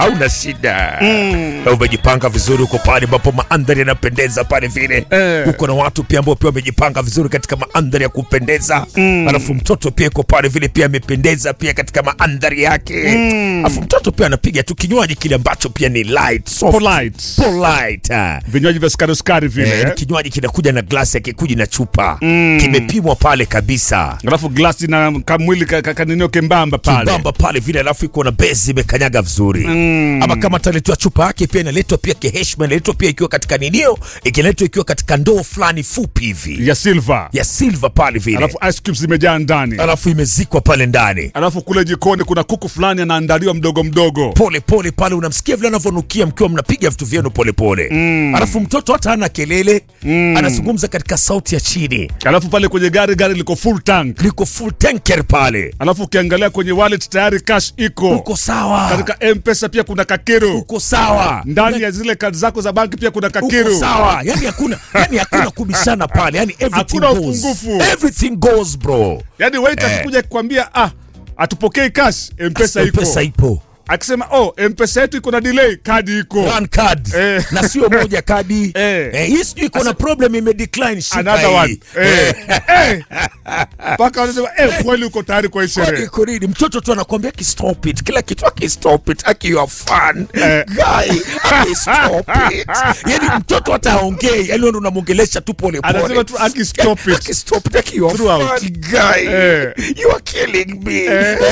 hauna shida Na umejipanga vizuri uko pale ambapo maandhari yanapendeza pale vile Eh. uko na watu pia ambao pia wamejipanga vizuri katika maandhari ya kupendeza alafu mtoto pia iko pale vile pia amependeza pia katika maandhari yake alafu mtoto pia anapiga tu kinywaji kile ambacho pia ni light soft Polite. polite ah. Vinywaji vya sukari sukari vile. Eh, ni eh. kinywaji kinakuja na glasi akikuja na chupa kimepimwa pale kabisa Alafu glasi na kamwili ka- ka- kaninio kembamba pale. bamba pale vile alafu iko na bezi imekanyaga vizuri ama kama ataletwa chupa yake pia inaletwa pia kiheshima inaletwa pia ikiwa katika ninio ikiletwa ikiwa katika ndoo fulani fupi hivi ya silver. ya silver pale vile Alafu ice cubes zimejaa ndani. alafu imezikwa pale ndani Alafu kule jikoni kuna kuku fulani anaandaliwa mdogo mdogo. pole pole pale unamsikia vile anavyonukia mkiwa mnapiga vitu vyenu pole pole alafu mtoto hata ana kelele anazungumza katika sauti ya chini Alafu pale kwenye gari gari liko full tank. liko full tanker pale Alafu ukiangalia kwenye wallet tayari cash iko. uko sawa Katika M-Pesa pia kuna kakiru. uko sawa Ndani ya zile kadi zako za banki pia kuna uko kakiru. sawa yani hakuna yani hakuna kubishana pale yani everything Hakuna goes. upungufu. everything goes bro Yaani wait akikuja kukwambia ah atupokei cash M-Pesa iko. pesa ipo Akisema oh M-Pesa yetu iko na delay, kadi iko. One card Eh. na sio moja kadi Eh. eh, hii sijui iko na problem ime decline shika Another hii. one. Eh. Eh. Mpaka wanasema eh kweli uko tayari kwa hii Kwani sherehe. iko nini? mtoto tu anakuambia aki stop it kila kitu aki stop it aki you are fun Eh. guy aki stop it yani mtoto hata aongei yani wewe unamwongelesha tu pole pole Anasema tu aki stop it. aki stop it aki you are Throughout. fun guy Eh. you are killing me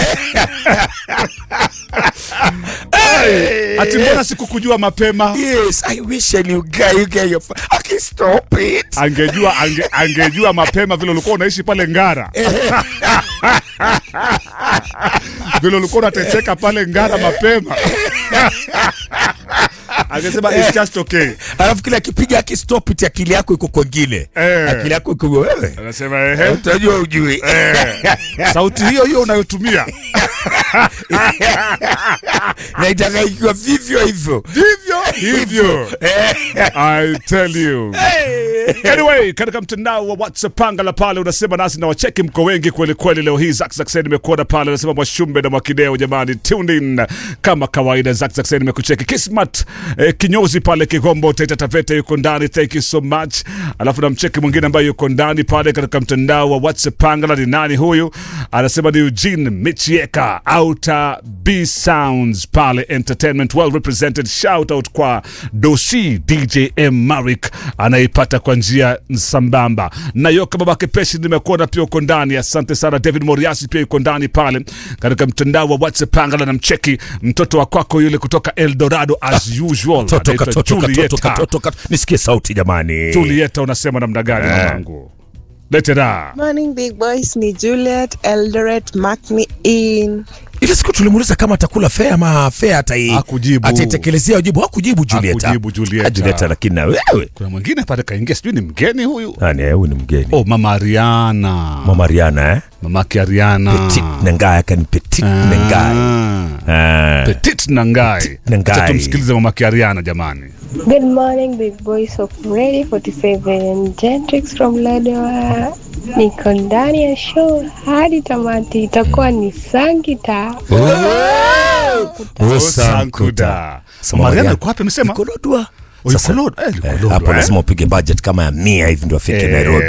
Ati mbona sikukujua mapema? Yes, I wish I knew guy, you guy, you're fu- I can stop it. Angejua ange, angejua mapema vile ulikuwa unaishi pale Ngara. vile ulikuwa unateseka pale Ngara mapema. Angesema it's just okay. Alafu kila akipiga aki stop it, akili yako iko kwengine. Eh. Akili yako iko wewe. Anasema ehe. Utajua ujui. Sauti hiyo hiyo unayotumia. Na itaka ikiwa vivyo hivyo. Vivyo hivyo. I tell you. Anyway, katika mtandao wa WhatsApp panga la pale unasema nasi na wacheki mko wengi kweli kweli leo hii. Zack Zack nimekuona pale unasema Mwashumbe na Mwakideo jamani, tuned in kama kawaida. Zack Zack nimekucheki. Kismat eh, kinyozi pale Kigombo Taita Taveta yuko ndani, thank you so much. Alafu na mcheki mwingine ambaye yuko ndani pale katika mtandao wa WhatsApp panga la ni nani huyu? Anasema ni Eugene Michieka Outer B Sounds pale Entertainment well represented. Shout out kwa Dosi DJ M Marik anaipata kwa njia sambamba. Na Yoka babake Peshi nimekuona pia uko ndani. Asante sana. David Moriasi pia yuko ndani pale katika mtandao wa WhatsApp pangala na mcheki mtoto wa kwako yule kutoka Eldorado as usual. Toto Anaitwa katoto katoto Julieta. katoto katoto. Nisikie sauti jamani. Julieta unasema namna gani mamangu? Lete da. Morning big boys, ni Juliet Eldoret, mark me in. Ile siku tulimuuliza kama atakula fea ama fea atai Hakujibu. ataitekelezea wajibu. Hakujibu Julieta. Hakujibu Julieta. Ah, Julieta lakini na wewe. Kuna mwingine pale kaingia, sijui ni mgeni huyu. Nani huyu ni mgeni. Oh, mama Ariana. Mama Riana eh? Mamake Ariana. Petit Nangai akani Petit Nangai. Ah. Ah. Petit Nangai. Petit Nangai. Acha tumsikilize mamake Ariana jamani. Good morning, big boys of Radio 47 Gentrix from Ladoa. Niko ndani ya show hadi tamati, itakuwa ni Sangita. Oh, Sankuda. Mama Ariana alikuwa wapi amesema? Yuko Lodwar. Oh, yuko Sasa- Lodwar. Eh, yuko Eh, Lodwar, hapo eh? lazima upige budget kama ya mia hivi ndio afike Nairobi.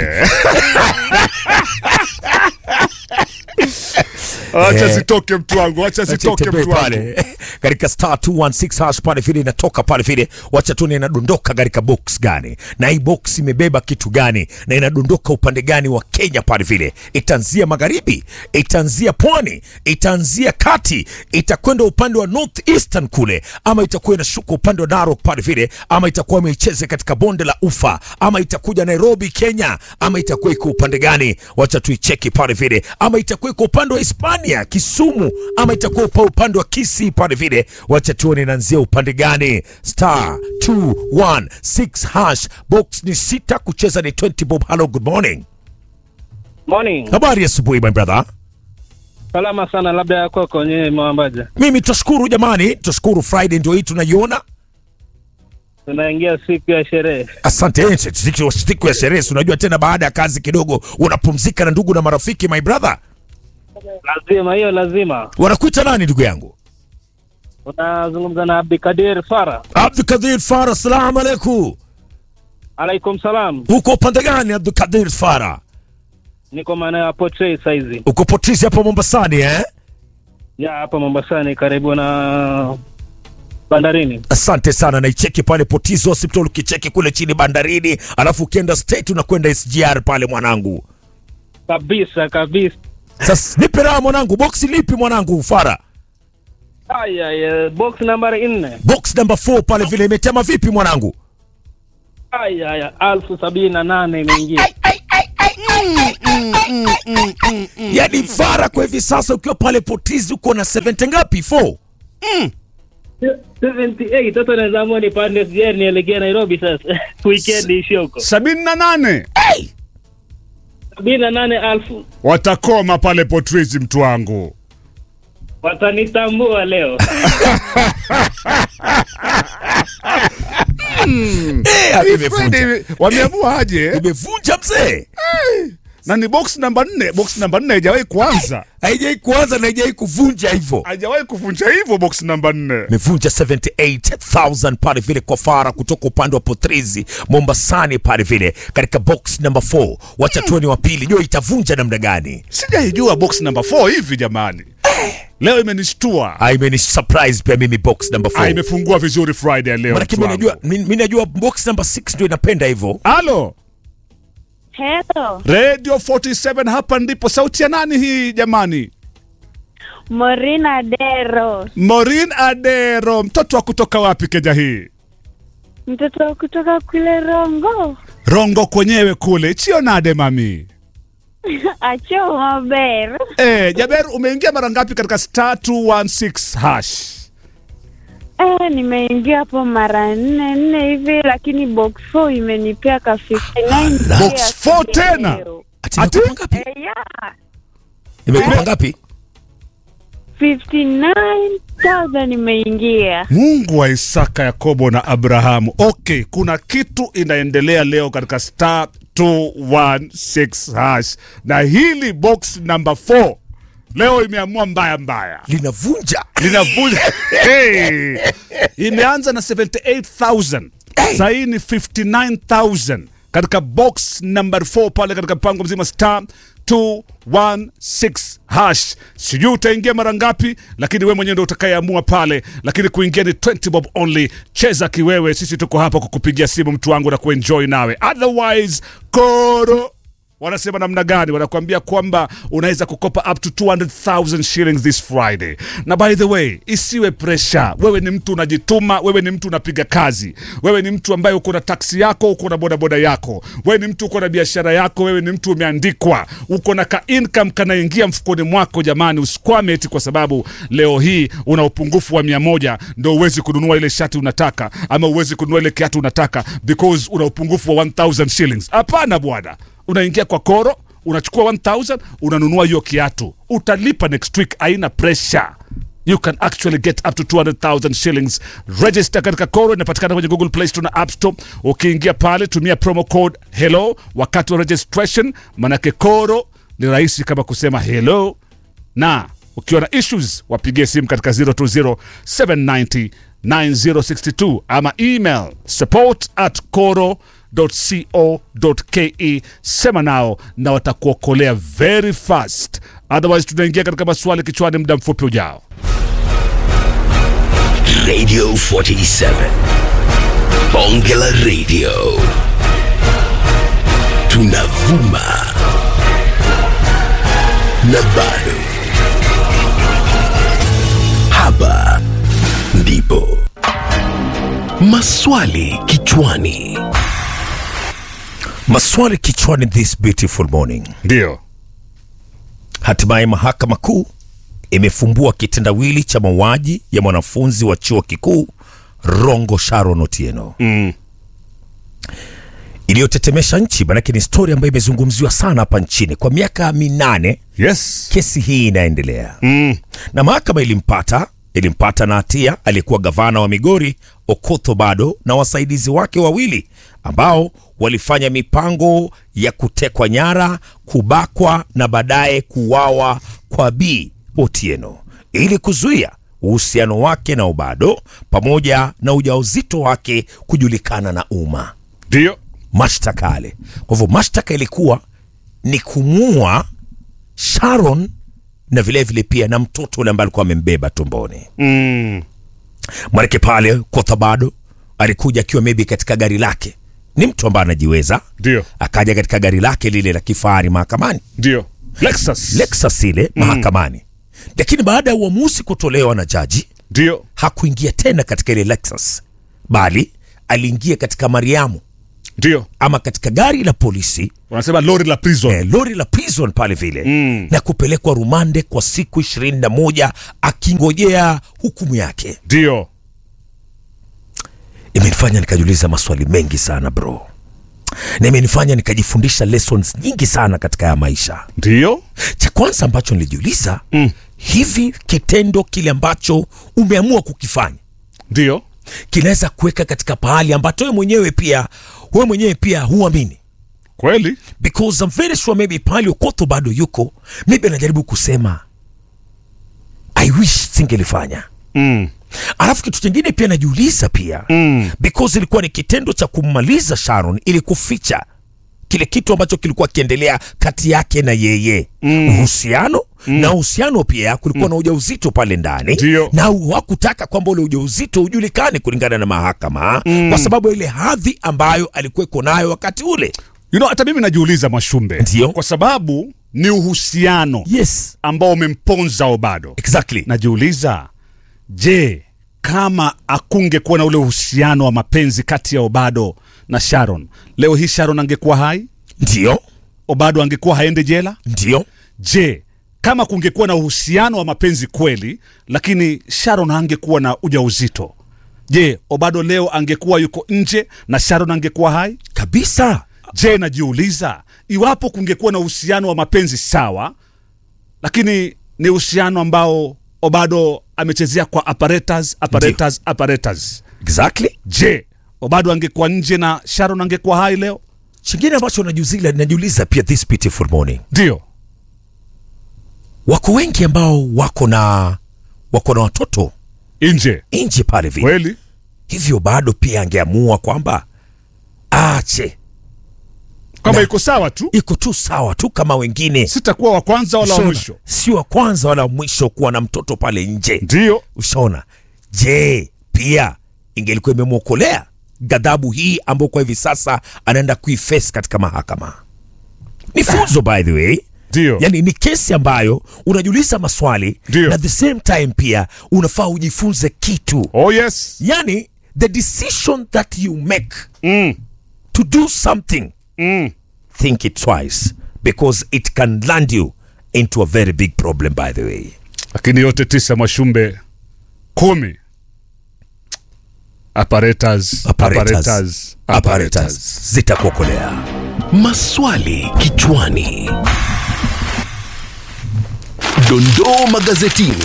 Acha Eh. zitoke mtu wangu, acha zitoke Tembee mtu wangu. pale katika star 216 hash pale vile inatoka pale vile, wacha tuone inadondoka katika box gani, na hii box imebeba kitu gani, na inadondoka upande gani wa Kenya pale vile. Itaanzia magharibi, itaanzia pwani, itaanzia kati, itakwenda upande wa north eastern kule, ama itakuwa inashuka upande wa Narok pale vile, ama itakuwa imeicheza katika bonde la Ufa, ama itakuja Nairobi Kenya, ama itakuwa iko upande gani? Wacha tuicheki pale vile, ama itakuwa iko upande wa Hispania Kisumu, ama itakuwa upa upande wa Kisii pale vile. Wacha tuone inaanzia upande gani. Star 216 hash box ni sita, kucheza ni 20 bob. Hello, good morning. Morning. Habari ya asubuhi my brother. Salama sana, labda yako kwenye mwambaja. Mimi tutashukuru jamani, tutashukuru. Friday ndio hii tunaiona. Tunaingia siku ya sherehe. Asante. Eh, siku siku ya sherehe, si unajua tena, baada ya kazi kidogo unapumzika na ndugu na marafiki. My brother, Lazima hiyo, lazima. wanakuita nani ndugu yangu? unazungumza na Abdikadir Fara. Abdulkadir Fara, salamu alaikum. Alaikum salam, Uko upande gani Abdulkadir Fara? niko maeneo ya Portray saizi Uko Potizi hapo Mombasani eh? ya hapa Mombasani, karibu na bandarini. Asante sana, naicheki pale Potizi Hospital, ukicheki kule chini bandarini, alafu ukienda state unakwenda SGR pale mwanangu. Kabisa kabisa. Sasa nipe raha mwanangu, boksi lipi mwanangu Fara? Aya, aya, box nambari nne. Box number 4 pale vile imetema vipi mwanangu? Aya, aya, alfu sabini na nane imeingia. Yaani Fara, kwa hivi sasa ukiwa pale Potizi uko na 70 ngapi? 4 78 sasa naweza amua nipande SGR nielekea Nairobi sasa weekend ishi huko. sabini na nane sabini na nane alfu watakoma pale Potrizi, mtu wangu. watanitambua leo. Eh, imevunja. Fred, wameamua aje Imevunja mzee. na ni box namba nne. Box namba nne haijawahi kuanza, Haijai kuanza na haijai kuvunja hivyo. haijawahi kuvunja hivyo. Box namba nne imevunja 78000 pale vile kwa Fara kutoka upande wa Potrizi Mombasani pale vile katika box number 4. Wacha tuone wa pili, jua itavunja namna gani? sijaijua box namba 4 hivi jamani. Leo imenishtua. Ah, imeni surprise pia mimi box number Ah, 4. imefungua vizuri Friday ya leo. Maana mtu mimi wangu. najua mimi najua box number 6 ndio inapenda hivyo. Halo, Hello, Radio 47 hapa ndipo. Sauti ya nani hii jamani? Morina Dero, Morin Adero, mtoto wa kutoka wapi Kenya hii? mtoto wa kutoka kule Rongo, Rongo kwenyewe kule. Chionade mami. acho maber. Eh, Jaber umeingia mara ngapi katika star 216 hash? Eh, nimeingia hapo mara nne nne hivi, lakini box 4 imenipea ka 59 Box ya 4 siku ya tena? leo. Ati Ati? imekupa ngapi? Eh, yeah. Imekupa ngapi? 59,000 imeingia. Mungu wa Isaka, Yakobo na Abrahamu. Okay, kuna kitu inaendelea leo katika star 216 hash, na hili box number 4 leo imeamua mbaya mbaya, Linavunja. linavunja hey! Imeanza na 78000 sasa hii ni 59000 katika box number 4 pale katika mpango mzima star 216 hash. Sijui utaingia mara ngapi, lakini wewe mwenyewe ndio utakayeamua pale, lakini kuingia ni 20 bob only. Cheza kiwewe, sisi tuko hapa kukupigia simu mtu wangu na kuenjoy nawe, otherwise koro wanasema namna gani? Wanakuambia kwamba unaweza kukopa up to 200,000 shillings this Friday. Na by the way, isiwe pressure. Wewe ni mtu unajituma, wewe ni mtu unapiga kazi, wewe ni mtu ambaye uko na taksi yako, uko na bodaboda yako, wewe ni mtu uko na biashara yako, wewe ni mtu umeandikwa, uko na ka income kanaingia mfukoni mwako. Jamani, usikwame eti kwa sababu leo hii una upungufu wa mia moja ndo uwezi kununua ile shati unataka ama uwezi kununua ile kiatu unataka because una upungufu wa 1000 shillings. Hapana bwana unaingia kwa koro unachukua 1000 unanunua hiyo kiatu utalipa next week haina pressure you can actually get up to 200000 shillings register katika koro inapatikana kwenye google play store na app store ukiingia pale tumia promo code hello wakati wa registration manake koro ni rahisi kama kusema hello na ukiwa na issues wapigie simu katika 020 790 9062 ama email support at coro co.ke sema nao na watakuokolea very fast otherwise tunaingia katika maswali kichwani muda mfupi ujao Radio 47. Bonge la Radio. Tunavuma. Na bado. Hapa ndipo. Maswali kichwani. Maswali kichwani this beautiful morning. ndio Hatimaye mahakama kuu imefumbua kitendawili cha mauaji ya mwanafunzi wa chuo kikuu Rongo Sharon Otieno mm. iliyotetemesha nchi, manake ni stori ambayo imezungumziwa sana hapa nchini kwa miaka minane. yes Kesi hii inaendelea mm. na mahakama ilimpata ilimpata na hatia aliyekuwa gavana wa Migori Okoth bado na wasaidizi wake wawili ambao walifanya mipango ya kutekwa nyara, kubakwa na baadaye kuuawa kwa Bi Otieno ili kuzuia uhusiano wake na Obado pamoja na ujauzito wake kujulikana na umma. Ndio. Mashtaka yale. Kwa hivyo mashtaka ilikuwa ni kumua Sharon na vilevile vile pia na mtoto ule ambaye alikuwa amembeba tumboni. Mm. Mwanake pale Kothabado alikuja akiwa maybe katika gari lake, ni mtu ambaye anajiweza, Ndio. akaja katika gari lake lile la kifahari mahakamani, Ndio. Lexus. Lexus ile mahakamani, lakini baada ya uamuzi kutolewa na jaji Ndio. hakuingia tena katika ile Lexus, bali aliingia katika Mariamu Ndio. ama katika gari la polisi Wanasema lori la prison. eh, lori la prison pale vile Mm. na kupelekwa rumande kwa siku ishirini na moja akingojea hukumu yake. Ndio. Imenifanya nikajiuliza maswali mengi sana bro, na imenifanya nikajifundisha lessons nyingi sana katika ya maisha. Ndio. Cha kwanza ambacho nilijiuliza Mm. hivi, kitendo kile ambacho umeamua kukifanya Ndio. kinaweza kuweka katika pahali ambacho wewe mwenyewe pia wewe mwenyewe pia huamini Kweli? because I'm very sure maybe pahali ukoto bado yuko maybe anajaribu kusema I wish singelifanya. Mm. Alafu kitu kingine pia najiuliza pia Mm. because ilikuwa ni kitendo cha kummaliza Sharon ili kuficha kile kitu ambacho kilikuwa kiendelea kati yake na yeye uhusiano na uhusiano pia kulikuwa na ujauzito pale ndani Ndio. na hakutaka kwamba ule ujauzito ujulikane kulingana na mahakama kwa sababu ya ile hadhi ambayo alikuweko nayo wakati ule You know, hata mimi najiuliza Mwashumbe. Ndio. Kwa sababu ni uhusiano yes ambao umemponza Obado. exactly Najiuliza, je, kama akungekuwa na ule uhusiano wa mapenzi kati ya Obado na Sharon, leo hii Sharon angekuwa hai? ndio Obado angekuwa haende jela? ndio Je, kama kungekuwa na uhusiano wa mapenzi kweli, lakini Sharon angekuwa na ujauzito, je, Obado leo angekuwa yuko nje na Sharon angekuwa hai? kabisa Je, najiuliza iwapo kungekuwa na uhusiano wa mapenzi sawa, lakini ni uhusiano ambao Obado amechezea kwa apparatus, apparatus, apparatus. exactly Je, Obado angekuwa nje na Sharon angekuwa hai leo? chingine ambacho najiuliza najiuliza pia this beautiful morning Ndio. wako wengi ambao wako na wako na watoto Nje. nje pale vile Kweli? hivyo bado pia angeamua kwamba aache Kwamba Na- iko sawa tu, iko tu sawa tu kama wengine sitakuwa wa kwanza wala wa Ushaona? mwisho. si wa kwanza wala wa mwisho kuwa na mtoto pale nje Ndio. ushaona je pia ingelikuwa imemwokolea ghadhabu hii ambayo kwa hivi sasa anaenda kuiface katika mahakama ni funzo by the way Ndio. yani ni kesi ambayo unajiuliza maswali Ndio. na the same time pia unafaa ujifunze kitu Oh yes. yani the decision that you make Mm. to do something Mm. think it twice because it can land you into a very big problem by the way Lakini yote tisa Mwashumbe kumi. Apparatus, apparatus, apparatus. apparatus zitakuokolea Maswali kichwani. Dondoo magazetini.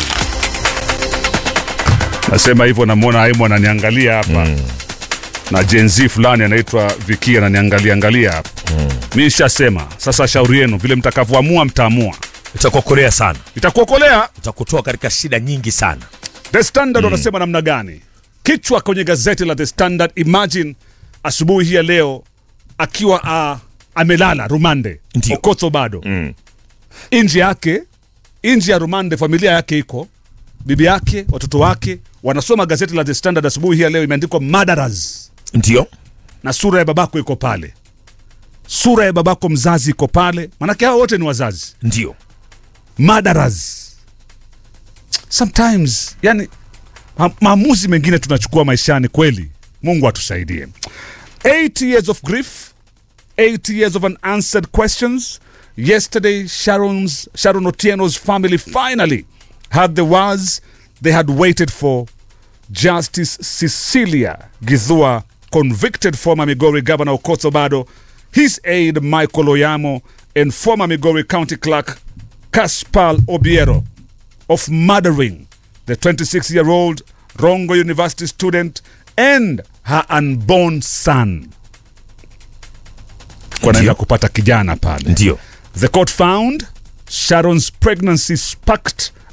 Nasema hivyo, namwona Aimu ananiangalia hapa na Gen Z fulani anaitwa Viki ananiangalia angalia hapa mi nishasema sasa, shauri yenu vile mtakavyoamua, mtaamua, itakuokolea sana itakuokolea. itakutoa katika shida nyingi sana The Standard wanasema namna gani? Kichwa kwenye gazeti la The Standard, imagine asubuhi hii ya leo akiwa uh, amelala rumande Ndio. Okotho bado mm. nje yake nje ya rumande, familia yake iko bibi yake, watoto wake wanasoma gazeti la The Standard asubuhi hii ya leo, imeandikwa murderers ndio na sura ya babako iko pale, sura ya babako mzazi iko pale, manake hao wote ni wazazi ndio murderers. Sometimes yani ma maamuzi mengine tunachukua maishani kweli. Mungu atusaidie. 8 years of grief, 8 years of unanswered questions. Yesterday Sharon's Sharon Otieno's family finally had the words they had waited for. Justice Cecilia Githua convicted former Migori Governor Okoth Obado, his aide Michael Oyamo, and former Migori County Clerk Kaspal Obiero of murdering the 26 year old Rongo University student and her unborn son. Wanaenda Ndio. kupata kijana pale. ndio The court found Sharon's pregnancy sparked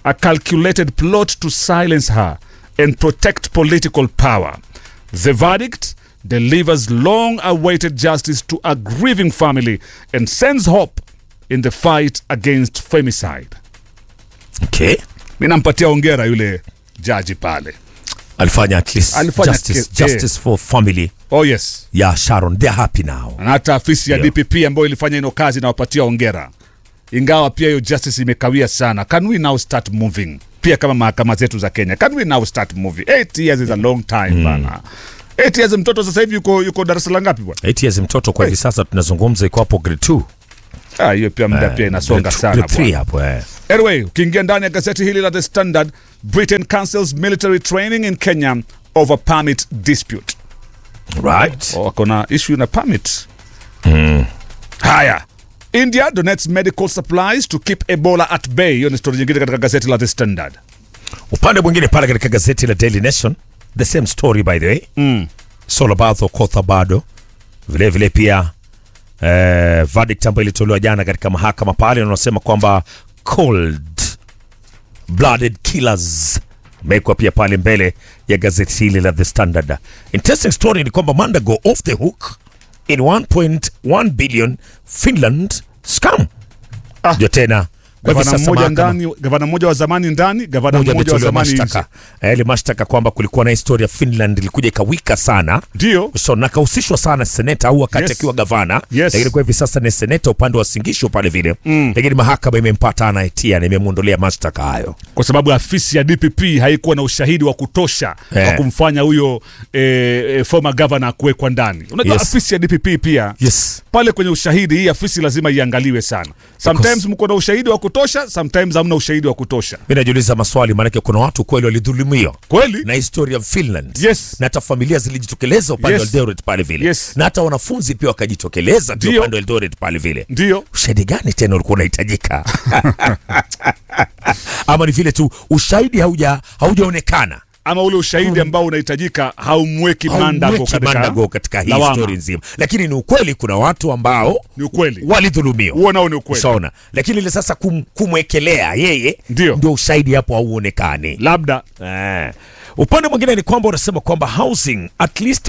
a calculated plot to silence her and protect political power. The verdict delivers long awaited justice to a grieving family and sends hope in the fight against femicide. Okay. Mi nampatia ongera yule jaji pale. Alifanya at least Alifanya justice, ki- justice for family Oh yes. ya Sharon. They're happy now. na hata afisi ya Ndio. DPP ambayo ilifanya ino kazi inawapatia ongera, ingawa pia hiyo justice imekawia sana. Can we now start moving? Pia kama mahakama zetu za Kenya, can we now start moving? Eight years is a long time bana. Eight years, mtoto sasa hivi yuko yuko darasa la ngapi bwana? 8 years mtoto kwa hivi sasa tunazungumza iko hapo grade 2. Ah, hiyo pia muda pia inasonga Grade two- sana grade three bwana. hapo eh. Anyway, ukiingia ndani ya gazeti hili la The Standard, Britain cancels military training in Kenya over permit dispute. Right. Oh, wako na issue na permit. Haya. India donates medical supplies to keep Ebola at bay. Hiyo ni story nyingine katika gazeti la The Standard. Upande mwingine pale katika gazeti la Daily Nation, the same story by the way. Mm. Solobath Okoth bado vile vile pia eh, verdict ambayo ilitolewa jana katika mahakama pale wanasema kwamba cold blooded killers imewekwa pia pale mbele ya gazeti hili la The Standard. Interesting story ni kwamba Mandago off the hook in 1.1 billion Finland scam. Ah. Ndio tena kwa hivyo Gavana sasa mmoja mahakama- ndani, gavana mmoja wa zamani ndani, gavana mmoja mmoja wa ametolewa zamani mashtaka nje. Eh, ile mashtaka kwamba kulikuwa na historia Finland ilikuja ikawika sana Ndio. so na kahusishwa sana seneta au wakati Yes. akiwa gavana Yes. lakini kwa hivi sasa ni seneta upande wa Singisho pale vile mm. lakini mahakama imempata na hatia na imemwondolea mashtaka hayo Kwa sababu afisi ya DPP haikuwa na ushahidi wa kutosha Eh. wa kumfanya huyo eh, eh, former governor kuwekwa ndani. Unajua Yes. afisi ya DPP pia yes pale kwenye ushahidi, hii afisi lazima iangaliwe sana. Sometimes mko na ushahidi wa kutosha, sometimes hamna ushahidi wa kutosha. mi najiuliza maswali maanake kuna watu kweli walidhulumiwa Kweli? na historia ya Finland Yes. na hata familia zilijitokeleza upande Yes. wa Eldoret pale vile Yes. na hata wanafunzi pia wakajitokeleza pia Ndio. upande wa Eldoret pale vile Ndio. ushahidi gani tena ulikuwa unahitajika ama ni vile tu ushahidi hauja haujaonekana ama ule ushahidi ambao unahitajika haumweki Mandago Haumweki katika, Mandago katika hii lawama. story nzima lakini ni ukweli kuna watu ambao Ni ukweli. walidhulumiwa Huo nao ni ukweli. Ushaona, lakini ile sasa kum, kumwekelea yeye Ndio. ndio ushahidi hapo hauonekani. Labda Eh. Upande mwingine ni kwamba unasema kwamba housing at least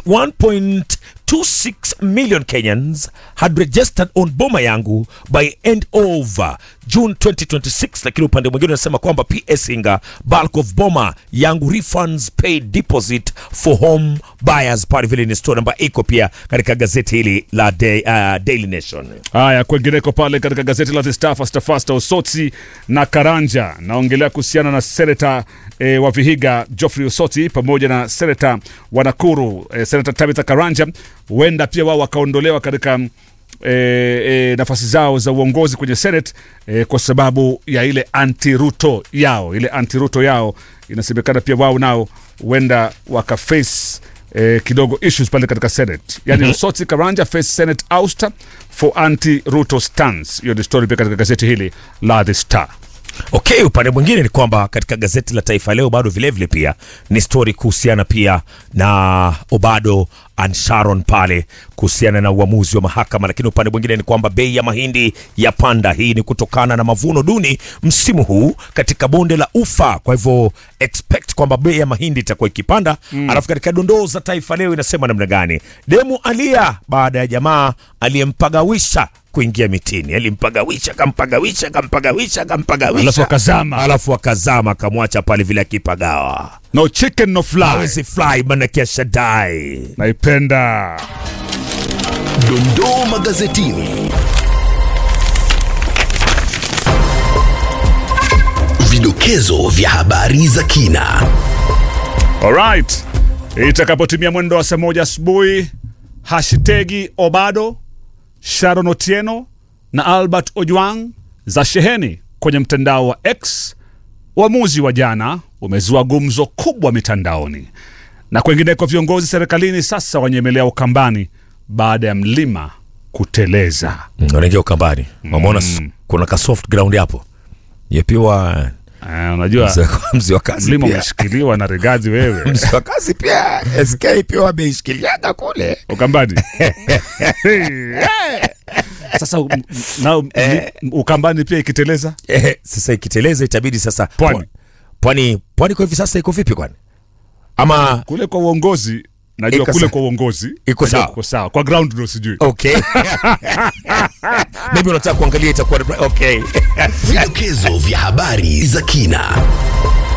1.26 million Kenyans had registered on Boma Yangu by end of June 2026, lakini upande mwingine unasema kwamba PS Inga bulk of Boma Yangu refunds paid deposit for home buyers. Pale vile ni story ambayo iko pia katika gazeti hili la Day, uh, Daily Nation. haya kwengineko pale katika gazeti la The Star fasta fasta Osotsi na Karanja naongelea kuhusiana na seneta e, wa Vihiga Geoffrey Osotsi pamoja na seneta wa Nakuru e, seneta Tabitha Karanja huenda pia wao wakaondolewa katika e, e, nafasi zao za uongozi kwenye Senate e, kwa sababu ya ile anti-Ruto yao ile anti-Ruto yao inasemekana pia wao nao huenda wakaface eh, kidogo issues pale katika Senate. Yani mm-hmm. Osotsi Karanja face Senate ouster for anti-Ruto stance. Hiyo ni story pia katika gazeti hili la The Star. Okay, upande mwingine ni kwamba katika gazeti la Taifa Leo bado vilevile pia ni stori kuhusiana pia na Obado and Sharon pale kuhusiana na uamuzi wa mahakama, lakini upande mwingine ni kwamba bei ya mahindi ya panda. Hii ni kutokana na mavuno duni msimu huu katika bonde la Ufa, kwa hivyo expect kwamba bei ya mahindi itakuwa ikipanda mm. Alafu katika dondoo za Taifa Leo inasema namna gani? Demu alia baada ya jamaa aliyempagawisha kuingia mitini, alimpagawisha kampagawisha kampagawisha kampagawisha, Alafu akazama. alafu akazama akamwacha pale vile akipagawa. No chicken no fly. Hawezi fly manake ashadai. Naipenda. Dondoo magazetini. Vidokezo vya habari za kina. Alright. Itakapotimia mwendo wa saa moja asubuhi, hashtagi Obado, Sharon Otieno na Albert Ojwang za sheheni kwenye mtandao wa X. Uamuzi wa jana umezua gumzo kubwa mitandaoni na kwengineko. Viongozi serikalini sasa wanyemelea ukambani baada ya mlima kuteleza. Mm, wanaingia ukambani wameona s- kuna ka soft ground hapo yepiwa Ah, unajua Mzee wa- mzee wa kazi mlima pia umeshikiliwa na Rigathi wewe mzee wa kazi pia SK pia wameishikiliaga kule Ukambani. Sasa um, na um, Ukambani pia ikiteleza eh, sasa ikiteleza itabidi sasa Pwani. pwani pwani kwa hivi sasa iko vipi kwani ama kule kwa uongozi najua Iko kule sawa. kwa uongozi Iko najua sawa. kuko sawa kwa ground ndo sijui okay maybe unataka kuangalia itakuwa okay Vidokezo vya habari za kina.